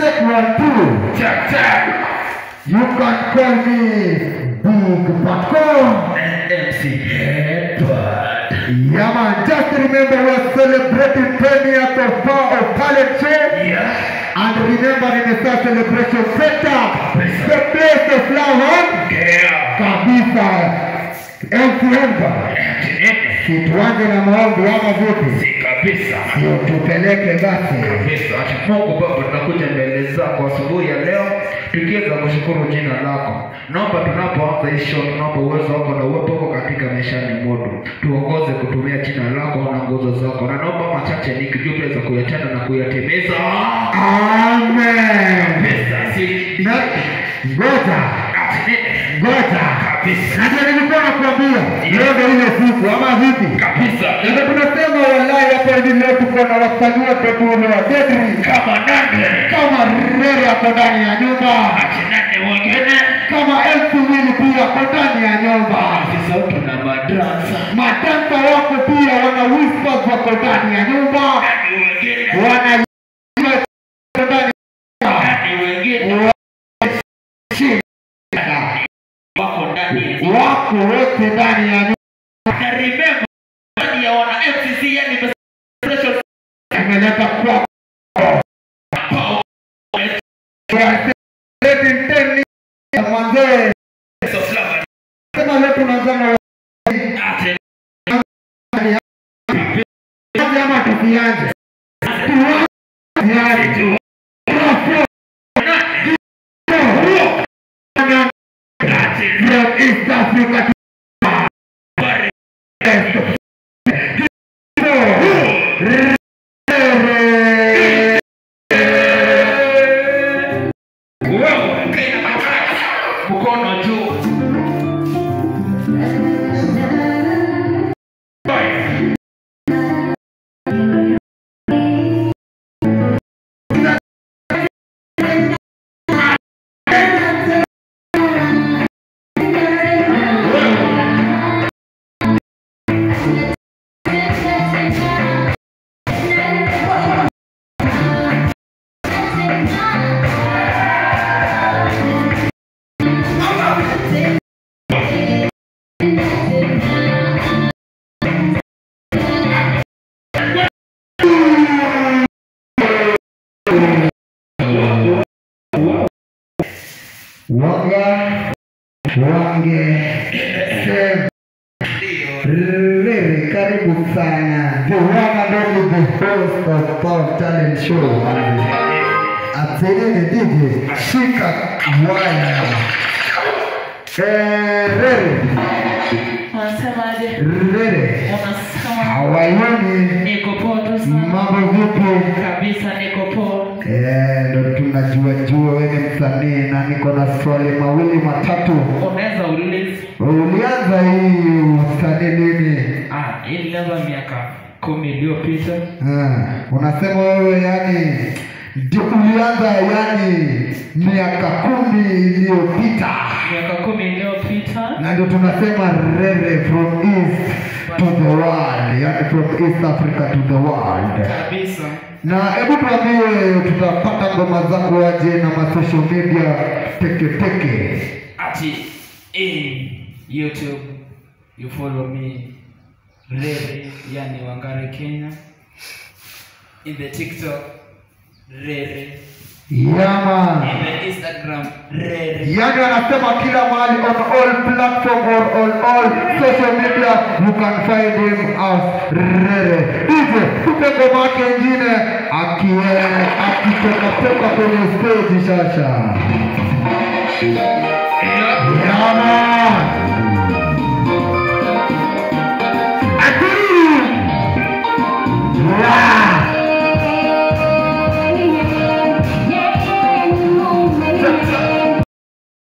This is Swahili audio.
check one two. Check, check. You can call me Big Patcom. MC Headbutt. Yeah man, just remember we're celebrating 10 years of Power of Talent Show. Yeah. And remember in the Star Celebration Center, the place of love Yeah. kabisa. MC Headbutt. Si tuanze na maombi ama vipi? Si kabisa. Sio tupeleke basi. kabisa. Ati Mungu Baba, tunakuja mbele zako asubuhi ya leo tukiweza kushukuru jina lako. Naomba tunapoanza hii show, tunaomba uwezo wako na uwepo wako katika maishani mwetu, tuongoze kutumia jina lako na nguzo zako, na naomba machache nikijua za kuyatenda na kuyatimiza. Amen. Kabisa, si Na ngoja, ati nini? ngoja. Kabisa, Najua nilikuwa nakwambia leo ndio ile siku ama vipi? kabisa. Ndio tunasema wallahi hapa hivi leo tuko na wasanii wote kule wa Dedri Kama nani? kama Rere hapo ndani ya nyumba, Ati nani wengine? kama elfu mbili pia hapo ndani ya nyumba. Sasa tuna madrasa. Madansa wako pia wana whispers wako ndani ya nyumba, Nani wengine? wana ndani Nani wengine? Wako ndani ya wako wote ndani ya nyumba. na remember ndani ya wana FCC yani special Tumeleta kwa power celebrating 10 years mwanzee. of love. Sema leo tunaanza na Ati Tuanze ama tusianze? Tuanze tu. From East Africa wewe kaina matatu mkono juu. Wanga Wange Sem Rere, karibu sana. The one and only the host of Power Talent Show. Atenene DJ, shika waya. Eh, Rere, Unasemaje? Rere, Unasema hawaioni niko poa tu sana. mambo vipi? Kabisa niko poa. Eh, ndo tunajua jua wewe ni msanii na niko na swali mawili matatu. Unaweza uliza. Ulianza hii usanii lini? Ah, hii nilianza miaka kumi iliyopita. Ah, unasema wewe yani ndio ulianza yani miaka kumi iliyopita, Miaka kumi iliyopita. na ndio tunasema Rere from east to the world, yani from East Africa to the world. Kabisa. Na hebu tuambie, tutapata ngoma zako aje na ma social media teke teke? Ati in YouTube you follow me Rere yani Wangare Kenya. In the TikTok Rere. Yama. In the Instagram Rere. Yani anasema kila mahali on all platform or on all social media you can find him as Rere. Hivyo tupe ngoma yake ingine akie akitoka toka kwenye stage sasa. Yama.